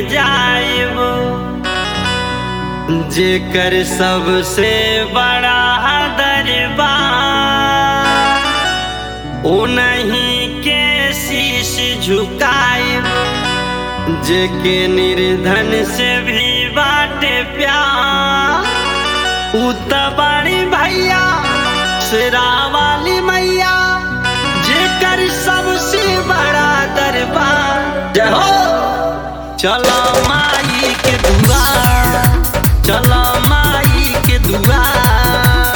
में जाइब जेकर सबसे बड़ा दरबार उन्हीं के शीश झुकाइब जेके निर्धन से भी बाटे प्यार उतबाड़ी भैया शेरा वाली मैया जेकर सबसे बड़ा दरबार जय हो चलो माई के दुआर चलो माई के दुआर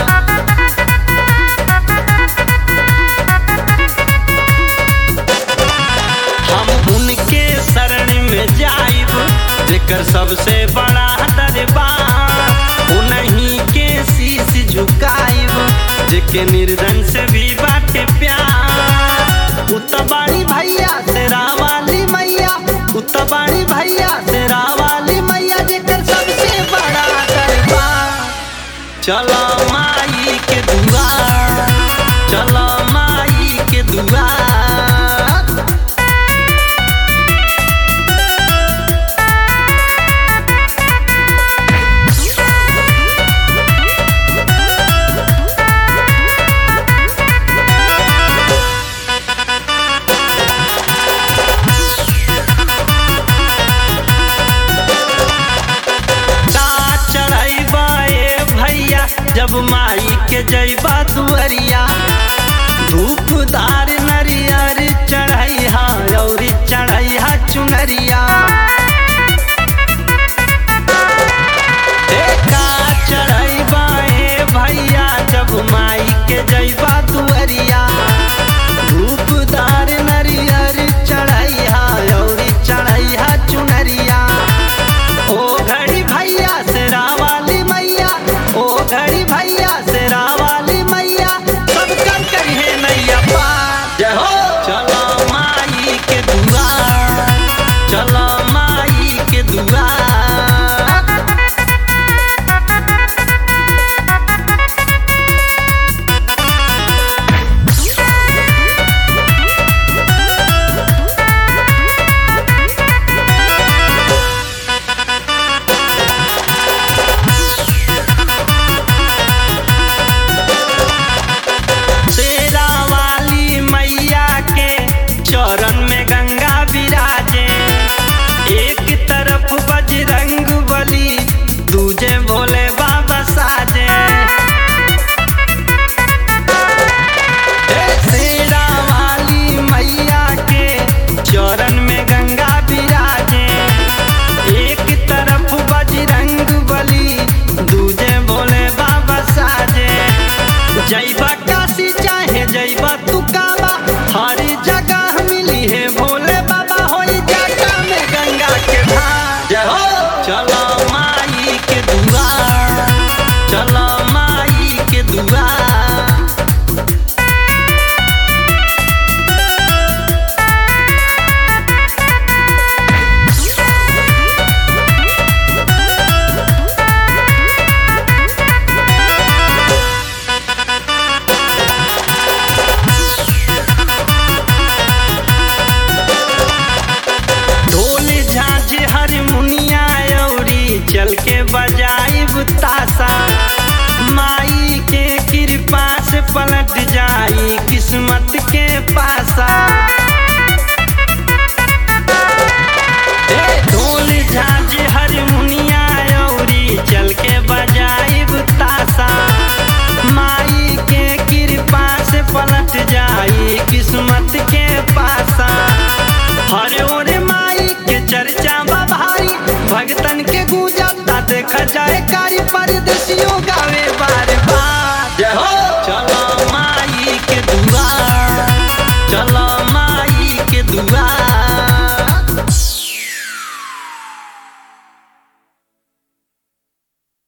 हम उनके शरण में जाइब जेकर सबसे बड़ा दरबार उन्हीं के शीश झुकाइब जेके निर्धन से भी बाटे प्यार उतबाड़ी भैया तेरा वाली मैया उतबाड़ी भैया तेरा वाली मैया जेकर सबसे बड़ा दरबार चलो माई के दुआर चलो माई के दुआर का चढ़ैबा ए भैया जब माई के जैबा दुअरिया धूपदार नरियर चढ़ैहा और चढ़ैहा चुनरिया ए का चढ़ैबा ए भैया जब माई के जैबा दुअरिया धूपदार नरियर चढ़ैहा और चढ़ैहा चुनरिया ओ घड़ी भैया शेरा वाली मैया ओ घड़ी भैया शेरा वाली मैया सब कर करिए नैया पार जय हो चलो माई के दुआर चलो माई के दुआर शेरा वाली मैया के चरण में गंगा विराजे एक तरफ बजरंग बली दूजे भोले बाबा साजे ए शेरा वाली मैया के चरण में गंगा विराजे एक तरफ बजरंग बली दूजे भोले बाबा साजे जैबा काशी चाहे जैबा तू काबा हर जगह मिली है भोले बाबा होई जगह में गंगा के धार जय हो चलो माई के दुआर चलो माई के दुआर ढोल झांझ हारमोनिया औरी चल के बजाइब तासा माई के कृपा से पलट जाई किस्मत के पासा ए ढोल झांझ हारमोनिया औरी चल के बजाइब तासा माई के कृपा से पलट जाई किस्मत के पासा हरे ओरे माई के चर्चा बा भारी भगतन के गूंजता देखा जाए का